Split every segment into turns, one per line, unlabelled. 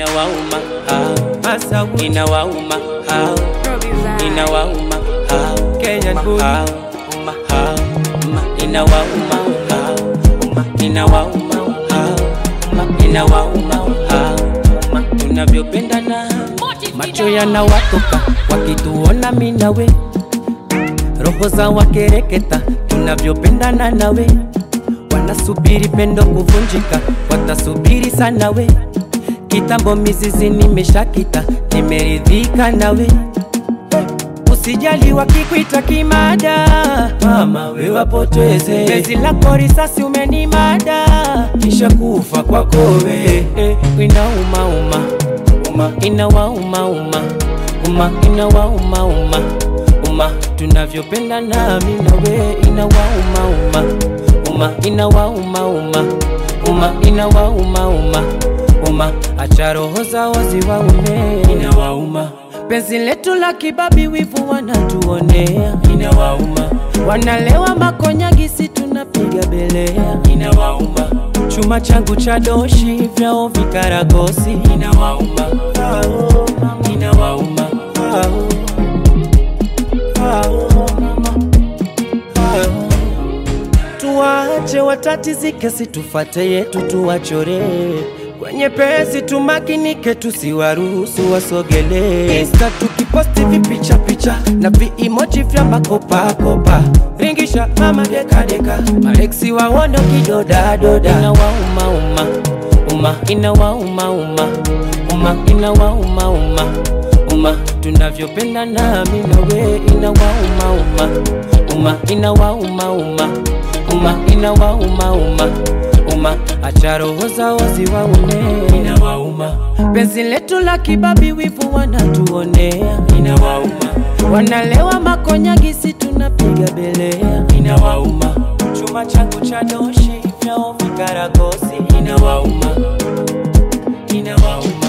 inawauma hao,
Masawu,
inawauma hao, inawauma hao,
Kenyan boy.
hao, uma hao, uma inawauma hao, uma inawauma hao, uma inawauma hao, uma tunavyopendana, macho yanawatoka wakituona mimi nawe, roho za wakereketa tunavyopendana nawe, wanasubiri pendo kuvunjika, watasubiri sana we kitambo mizizi nimeshakita, nimeridhika nawe Usijali wakikuita kimada, mama we wapoteze. Penzi lako risasi umenimada, kisha kufa kwako we eh, inauma uma uma inawauma uma uma inawauma uma uma tunavyopenda nami nawe inawauma uma uma inawauma uma uma inawauma uma uma acha roho zao ziwaume inawauma penzi letu la kibabi wivu wanatuonea inawauma wanalewa makonyagisi tunapiga belea inawauma chuma changu cha doshi vyao vikaragosi inawauma inawauma tuwache watatizike, situfate yetu tuwachore kwenye pesi, tumakinike, tusiwaruhusu wasogele. Insta tukiposti vipicha picha na viimoji vya makopakopa, ringisha mama dekadeka, maleksi waono kidodadoda, inawauma uma uma, inawauma uma uma, inawauma uma uma, tunavyopenda nami nawe, inawauma uma uma, inawauma uma uma inawauma uma uma acha roho zao ziwaume inawauma penzi letu la kibabi wivu wanatuonea inawauma wanalewa makonyagisi tunapiga belea inawauma chuma changu cha doshi vyao vikaragosi inawauma inawauma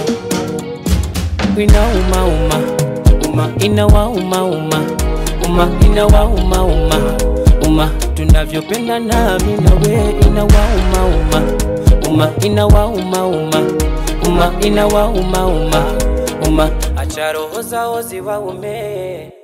inauma uma uma inawauma uma uma inawauma uma uma tunavyopenda nami nawe inawauma uma uma inawauma uma uma inawauma uma uma acha roho zao ziwaume